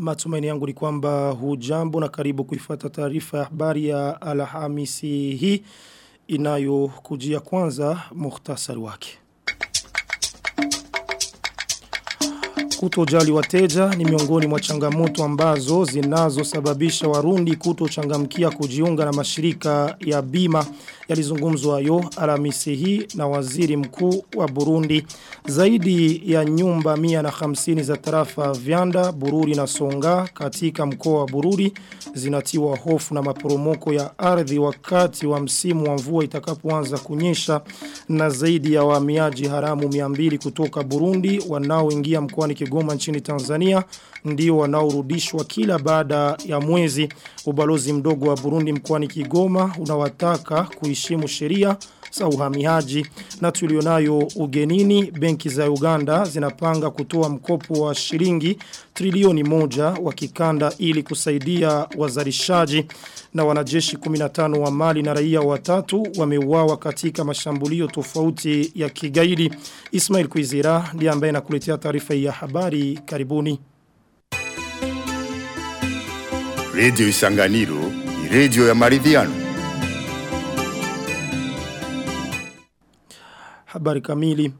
Matumaini yangu ni kwamba hujambo na karibu kuifata taarifa ya habari ya Alhamisi hii inayokujia kwanza muhtasari wake. Kutojali wateja ni miongoni mwa changamoto ambazo zinazosababisha warundi kutochangamkia kujiunga na mashirika ya bima yalizungumzwa yo Alhamisi hii na waziri mkuu wa Burundi. Zaidi ya nyumba 150 za tarafa Vyanda, Bururi na Songa katika mkoa wa Bururi zinatiwa hofu na maporomoko ya ardhi wakati wa msimu wa mvua itakapoanza kunyesha na zaidi ya wahamiaji haramu 200 kutoka Burundi wanaoingia mkoani Kigoma nchini Tanzania ndio wanaorudishwa kila baada ya mwezi. Ubalozi mdogo wa Burundi mkoani Kigoma unawataka kuheshimu sheria za uhamiaji na tulionayo ugenini benki za Uganda zinapanga kutoa mkopo wa shilingi trilioni moja wa kikanda ili kusaidia wazalishaji na wanajeshi 15 wa Mali na raia watatu wameuawa katika mashambulio tofauti ya kigaidi. Ismail Kuizira ndiye ambaye nakuletea taarifa hii ya habari karibuni. Radio Isanganiro ni radio ya maridhiano. Habari kamili.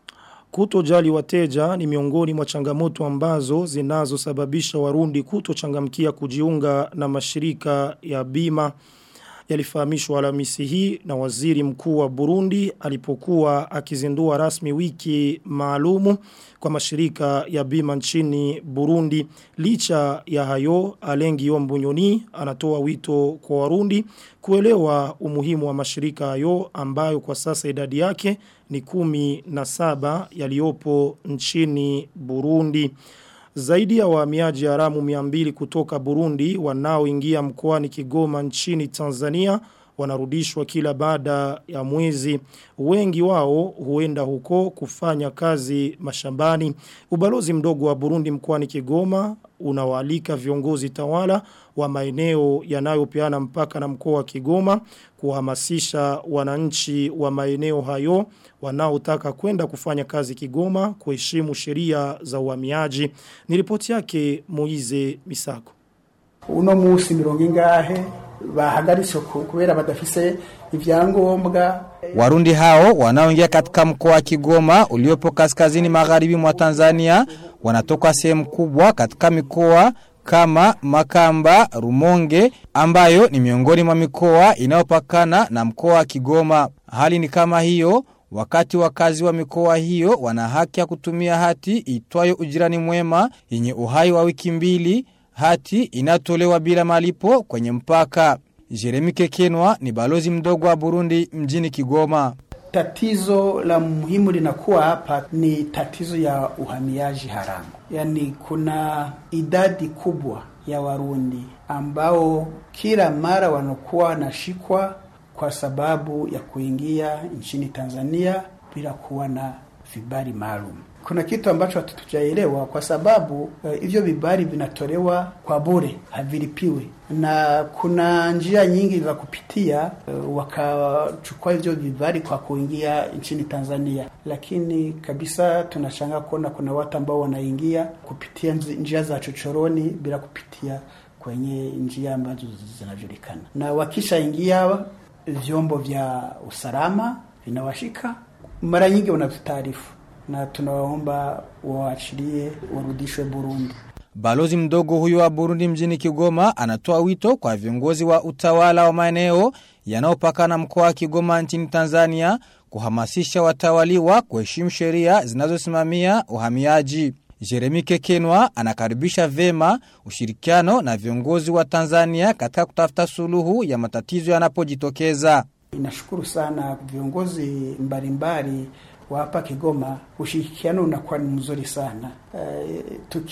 Kutojali wateja ni miongoni mwa changamoto ambazo zinazosababisha warundi kutochangamkia kujiunga na mashirika ya bima yalifahamishwa Alhamisi hii na waziri mkuu wa Burundi alipokuwa akizindua rasmi wiki maalumu kwa mashirika ya bima nchini Burundi licha ya hayo Alengi Ombunyoni anatoa wito kwa Warundi kuelewa umuhimu wa mashirika hayo ambayo kwa sasa idadi yake ni kumi na saba yaliopo nchini Burundi. Zaidi ya wahamiaji haramu 200 kutoka Burundi wanaoingia mkoani Kigoma nchini Tanzania wanarudishwa kila baada ya mwezi. Wengi wao huenda huko kufanya kazi mashambani. Ubalozi mdogo wa Burundi mkoani Kigoma unawaalika viongozi tawala wa maeneo yanayopeana mpaka na mkoa wa Kigoma kuhamasisha wananchi wa maeneo hayo wanaotaka kwenda kufanya kazi Kigoma kuheshimu sheria za uhamiaji. Ni ripoti yake Moize Misako. Uno musi mirongo ingahe bahagaritse kubera badafise ivyangombwa Warundi hao wanaoingia katika mkoa wa Kigoma uliopo kaskazini magharibi mwa Tanzania wanatoka sehemu kubwa katika mikoa kama Makamba, Rumonge ambayo ni miongoni mwa mikoa inayopakana na mkoa wa Kigoma. Hali ni kama hiyo wakati wakazi wa mikoa hiyo wana haki ya kutumia hati itwayo ujirani mwema yenye uhai wa wiki mbili hati inatolewa bila malipo kwenye mpaka. Jeremy Kekenwa ni balozi mdogo wa Burundi mjini Kigoma. Tatizo la muhimu linakuwa hapa ni tatizo ya uhamiaji haramu. Yaani kuna idadi kubwa ya Warundi ambao kila mara wanakuwa wanashikwa kwa sababu ya kuingia nchini Tanzania bila kuwa na vibali maalum. Kuna kitu ambacho hatujaelewa kwa sababu hivyo uh, vibali vinatolewa kwa bure, havilipiwi, na kuna njia nyingi za kupitia uh, wakachukua hivyo vibali kwa kuingia nchini Tanzania, lakini kabisa tunashangaa kuona kuna watu ambao wanaingia kupitia njia za chochoroni bila kupitia kwenye njia ambazo zinajulikana, na wakishaingia vyombo vya usalama vinawashika, mara nyingi wanavitaarifu na tunawaomba waachilie warudishwe Burundi. Balozi mdogo huyo wa Burundi mjini Kigoma anatoa wito kwa viongozi wa utawala wa maeneo yanayopakana mkoa wa Kigoma nchini Tanzania kuhamasisha watawaliwa kuheshimu sheria zinazosimamia uhamiaji. Jeremy Kekenwa anakaribisha vema ushirikiano na viongozi wa Tanzania katika kutafuta suluhu ya matatizo yanapojitokeza. Inashukuru sana viongozi mbalimbali wa hapa Kigoma, ushirikiano unakuwa ni mzuri sana. E,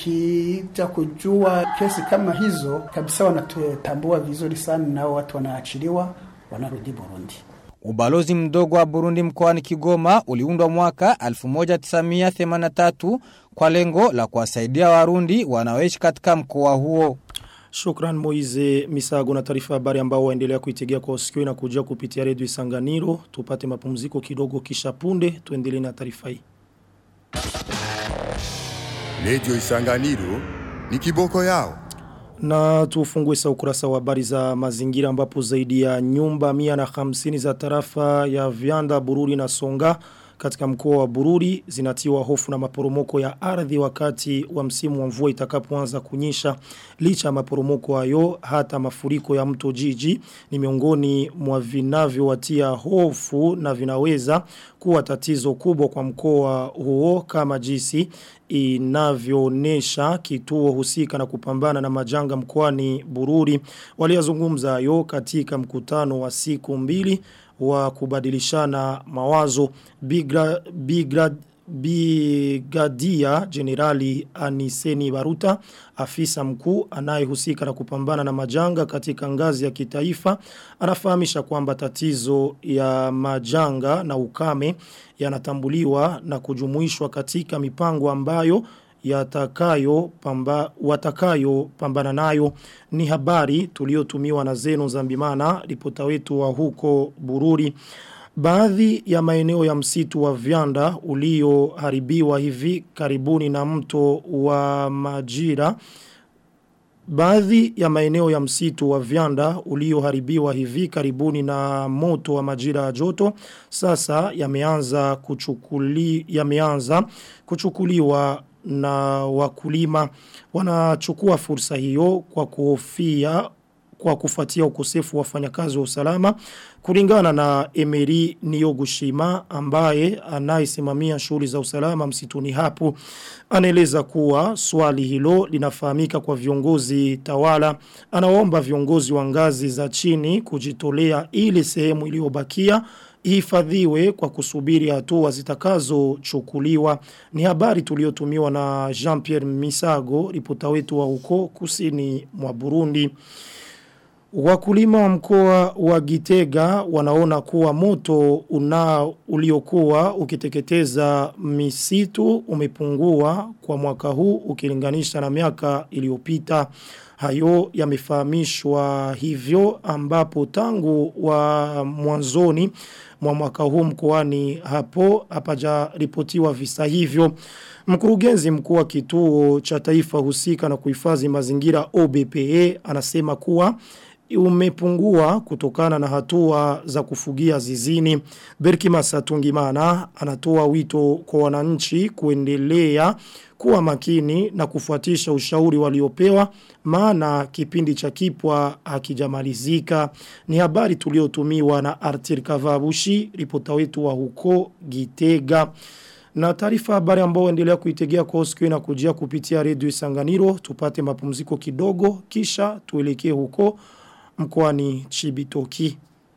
tukija kujua kesi kama hizo kabisa, wanatutambua vizuri sana, nao watu wanaachiliwa wanarudi Burundi. Ubalozi mdogo wa Burundi mkoani Kigoma uliundwa mwaka 1983 kwa lengo la kuwasaidia Warundi wanaoishi katika mkoa huo. Shukran Moize Misago na taarifa habari ambao waendelea kuitegea kwa usikio na kujia kupitia redio Isanganiro. Tupate mapumziko kidogo kisha punde tuendelee na taarifa hii. Radio Isanganiro ni kiboko yao. Na tufungue sa ukurasa wa habari za mazingira ambapo zaidi ya nyumba mia na hamsini za tarafa ya vianda bururi na songa katika mkoa wa Bururi zinatiwa hofu na maporomoko ya ardhi wakati wa msimu wa mvua itakapoanza kunyesha licha ya maporomoko hayo hata mafuriko ya mto jiji ni miongoni mwa vinavyowatia hofu na vinaweza kuwa tatizo kubwa kwa mkoa huo kama jinsi inavyoonesha kituo husika na kupambana na majanga mkoani Bururi waliozungumza hayo katika mkutano wa siku mbili wa kubadilishana mawazo Bigra, Bigra, Bigadia Generali Aniseni Baruta afisa mkuu anayehusika na kupambana na majanga katika ngazi ya kitaifa anafahamisha kwamba tatizo ya majanga na ukame yanatambuliwa na kujumuishwa katika mipango ambayo yatakayo pamba, watakayo pambana nayo ni habari tuliotumiwa na Zeno Zambimana ripota wetu wa huko Bururi Baadhi ya maeneo ya msitu wa vianda ulioharibiwa hivi karibuni na mto wa majira Baadhi ya maeneo ya msitu wa vianda ulioharibiwa hivi karibuni na moto wa majira ya joto sasa yameanza kuchukuli yameanza kuchukuliwa na wakulima wanachukua fursa hiyo kwa kuhofia kwa kufuatia ukosefu wa wafanyakazi wa usalama kulingana na Emery Niyogushima ambaye anayesimamia shughuli za usalama msituni hapo anaeleza kuwa swali hilo linafahamika kwa viongozi tawala anaomba viongozi wa ngazi za chini kujitolea ili sehemu iliyobakia ihifadhiwe kwa kusubiri hatua zitakazochukuliwa ni habari tuliotumiwa na Jean-Pierre Misago ripota wetu wa huko kusini mwa Burundi Wakulima wa mkoa wa Gitega wanaona kuwa moto una uliokuwa ukiteketeza misitu umepungua kwa mwaka huu ukilinganisha na miaka iliyopita. Hayo yamefahamishwa hivyo ambapo tangu wa mwanzoni mwa mwaka huu mkoani hapo hapaja ripotiwa visa hivyo. Mkurugenzi mkuu wa kituo cha taifa husika na kuhifadhi mazingira OBPE anasema kuwa umepungua kutokana na hatua za kufugia zizini. Berkima Satungimana anatoa wito kwa wananchi kuendelea kuwa makini na kufuatisha ushauri waliopewa maana kipindi cha kipwa hakijamalizika. Ni habari tuliotumiwa na Artir Kavabushi, ripota wetu wa huko Gitega. Na taarifa habari ambao endelea kuitegea kwa usiku na kujia kupitia redio Isanganiro, tupate mapumziko kidogo kisha tuelekee huko mkoani Chibitoki.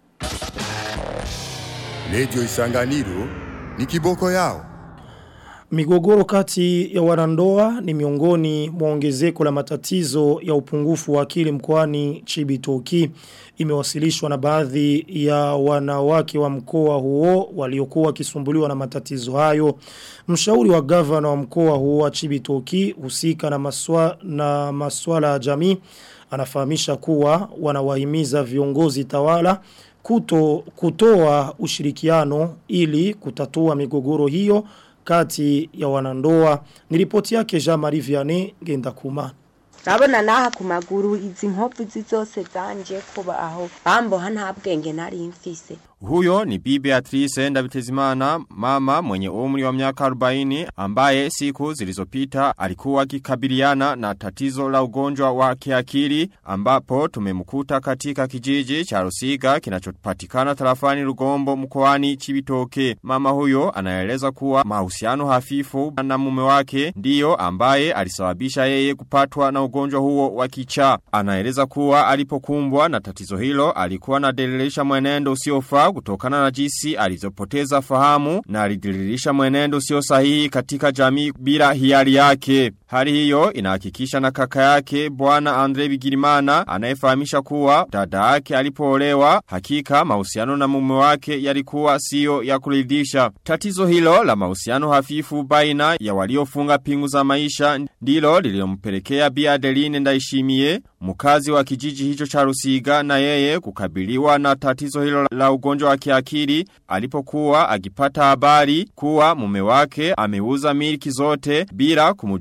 Radio Isanganiro ni kiboko yao. Migogoro kati ya wanandoa ni miongoni mwa ongezeko la matatizo ya upungufu wa akili mkoani Chibitoki. Imewasilishwa na baadhi ya wanawake wa mkoa huo waliokuwa wakisumbuliwa na matatizo hayo. Mshauri wa gavana wa mkoa huo wa Chibitoki husika na maswa, na maswala ya jamii anafahamisha kuwa wanawahimiza viongozi tawala kuto, kutoa ushirikiano ili kutatua migogoro hiyo kati ya wanandoa. Niripoti yake Jean Marie Vianney Gendakuma. Urabona naha ku maguru izi nkovu zizose zanje kuba aho bamboha nta bwenge nari mfise Huyo ni Bibi Beatrice Ndabitezimana, mama mwenye umri wa miaka 40 ambaye siku zilizopita alikuwa akikabiliana na tatizo la ugonjwa wa kiakili ambapo tumemkuta katika kijiji cha Rusiga kinachopatikana tarafani Rugombo mkoani Chibitoke. Mama huyo anaeleza kuwa mahusiano hafifu na mume wake ndiyo ambaye alisababisha yeye kupatwa na ugonjwa huo wa kichaa. Anaeleza kuwa alipokumbwa na tatizo hilo alikuwa anadelilisha mwenendo usiofaa kutokana na jinsi alizopoteza fahamu na alidiririsha mwenendo sio sahihi katika jamii bila hiari yake. Hali hiyo inahakikisha na kaka yake bwana Andre Bigirimana anayefahamisha kuwa dada yake alipoolewa hakika mahusiano na mume wake yalikuwa sio ya kuridhisha. Tatizo hilo la mahusiano hafifu baina ya waliofunga pingu za maisha ndilo lililompelekea Bi Adeline Ndaishimie mkazi wa kijiji hicho cha Rusiga na yeye kukabiliwa na tatizo hilo la ugonjwa wa kiakili alipokuwa akipata habari kuwa mume wake ameuza miliki zote bila kumujulisha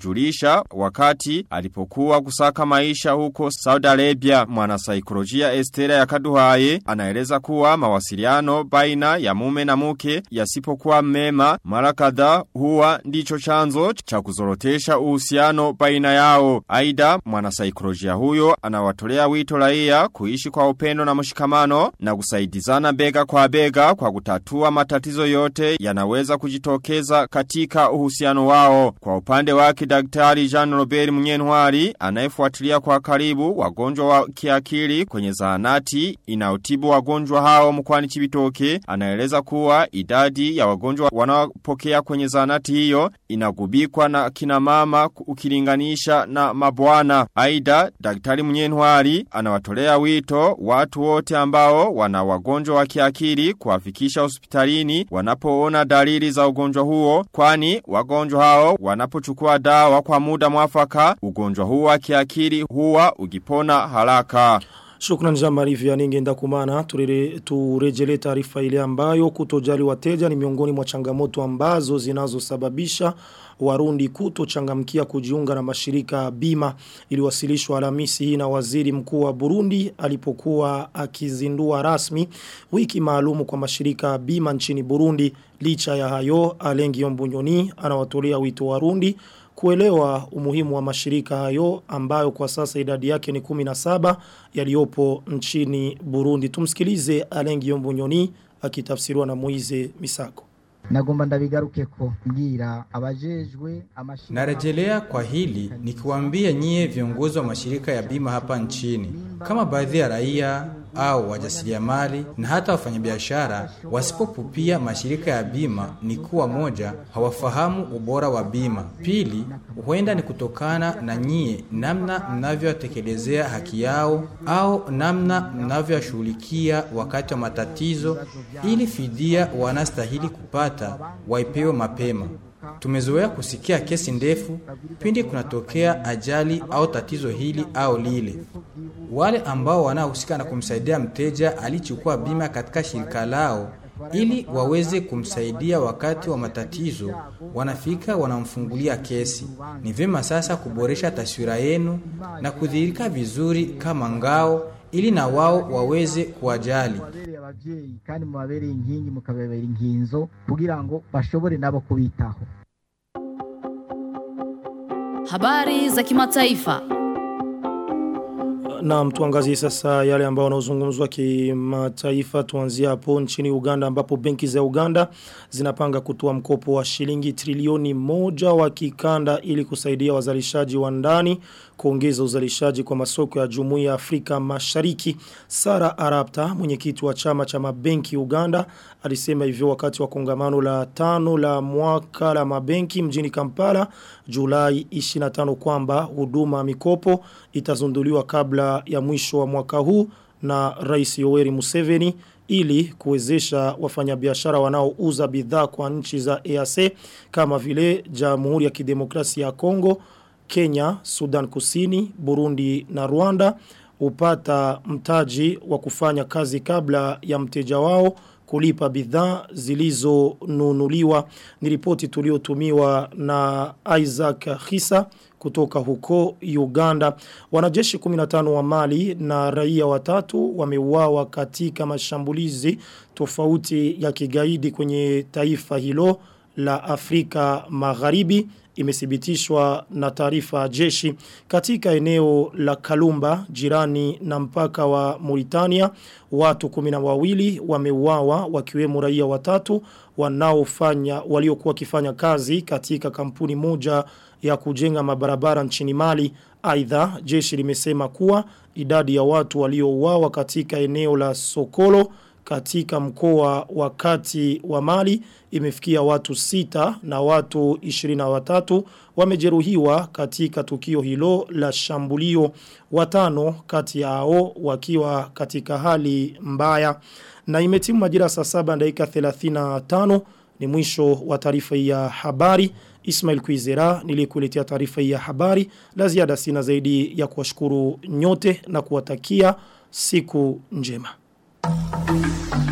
maisha wakati alipokuwa kusaka maisha huko Saudi Arabia. Mwanasaikolojia Estera ya Kaduhaye anaeleza kuwa mawasiliano baina ya mume na mke yasipokuwa mema mara kadhaa huwa ndicho chanzo cha kuzorotesha uhusiano baina yao. Aidha mwanasaikolojia huyo anawatolea wito raia kuishi kwa upendo na mshikamano na kusaidizana bega kwa bega kwa kutatua matatizo yote yanaweza kujitokeza katika uhusiano wao. Kwa upande wake daktari Jean Robert Munyenwari anayefuatilia kwa karibu wagonjwa wa kiakili kwenye zahanati inayotibu wagonjwa hao mkwani Chibitoke anaeleza kuwa idadi ya wagonjwa wanaopokea kwenye zahanati hiyo inagubikwa na kina mama ukilinganisha na mabwana. Aidha daktari Munyenwari anawatolea wito watu wote ambao wana wagonjwa wa kiakili kuwafikisha hospitalini wanapoona dalili za ugonjwa huo kwani wagonjwa hao wanapochukua dawa kwa muda mwafaka ugonjwa huo wa kiakili huwa ukipona haraka. Shukran Jamari Vianney ngenda kumana turere turejele taarifa ile ambayo kutojali wateja ni miongoni mwa changamoto ambazo zinazosababisha Warundi kutochangamkia kujiunga na mashirika bima iliwasilishwa Alhamisi hii na waziri mkuu wa Burundi alipokuwa akizindua rasmi wiki maalumu kwa mashirika bima nchini Burundi licha ya hayo Alengi Ombunyoni anawatolea wito Warundi kuelewa umuhimu wa mashirika hayo ambayo kwa sasa idadi yake ni 17 yaliyopo nchini Burundi. Tumsikilize Alengi Yombunyoni akitafsiriwa na Moize Misako. Nagomba ndabigaruke ko mbwira abajejwe amashirika Narejelea kwa hili nikiwaambia nyie viongozi wa mashirika ya bima hapa nchini kama baadhi ya raia au wajasiriamali na hata wafanyabiashara wasipopupia mashirika ya bima ni kuwa moja hawafahamu ubora wa bima. Pili, huenda ni kutokana na nyie namna mnavyotekelezea haki yao au namna mnavyoshughulikia wakati wa matatizo ili fidia wanastahili kupata waipewe mapema. Tumezoea kusikia kesi ndefu pindi kunatokea ajali au tatizo hili au lile. Wale ambao wanaohusika na kumsaidia mteja alichukua bima katika shirika lao ili waweze kumsaidia wakati wa matatizo, wanafika wanamfungulia kesi. Ni vyema sasa kuboresha taswira yenu na kudhihirika vizuri kama ngao ili na wao waweze kuwajali. mubabereye abavyeyi kandi mubabereye inkingi mukababera inkinzo kugira ngo bashobore nabo kubitaho Habari za kimataifa. Na tuangazie sasa yale ambao wanaozungumzwa kimataifa tuanzia hapo nchini Uganda ambapo benki za Uganda zinapanga kutoa mkopo wa shilingi trilioni moja wa kikanda ili kusaidia wazalishaji wa ndani kuongeza uzalishaji kwa masoko ya Jumuiya ya Afrika Mashariki. Sara Arapta, mwenyekiti wa chama cha mabenki Uganda, alisema hivyo wakati wa kongamano la tano la mwaka la mabenki mjini Kampala Julai 25 kwamba huduma ya mikopo itazunduliwa kabla ya mwisho wa mwaka huu na Rais Yoweri Museveni ili kuwezesha wafanyabiashara wanaouza bidhaa kwa nchi za EAC kama vile Jamhuri ya Kidemokrasia ya Kongo, Kenya, Sudan Kusini, Burundi na Rwanda upata mtaji wa kufanya kazi kabla ya mteja wao kulipa bidhaa zilizonunuliwa ni ripoti tuliotumiwa na Isaac Hisa kutoka huko Uganda. Wanajeshi 15 wa Mali na raia watatu wameuawa katika mashambulizi tofauti ya kigaidi kwenye taifa hilo la Afrika Magharibi imethibitishwa na taarifa ya jeshi katika eneo la Kalumba jirani na mpaka wa Mauritania watu kumina wawili wameuawa wakiwemo raia watatu wanaofanya waliokuwa wakifanya kazi katika kampuni moja ya kujenga mabarabara nchini Mali aidha jeshi limesema kuwa idadi ya watu waliouawa katika eneo la Sokolo katika mkoa wa kati wa Mali imefikia watu sita na watu 23 wamejeruhiwa katika tukio hilo la shambulio watano kati yao wakiwa katika hali mbaya na imetimu majira saa saba dakika 35 ni mwisho wa taarifa ya habari Ismail Kuizera nilikuletea taarifa ya habari la ziada sina zaidi ya kuwashukuru nyote na kuwatakia siku njema Thank you.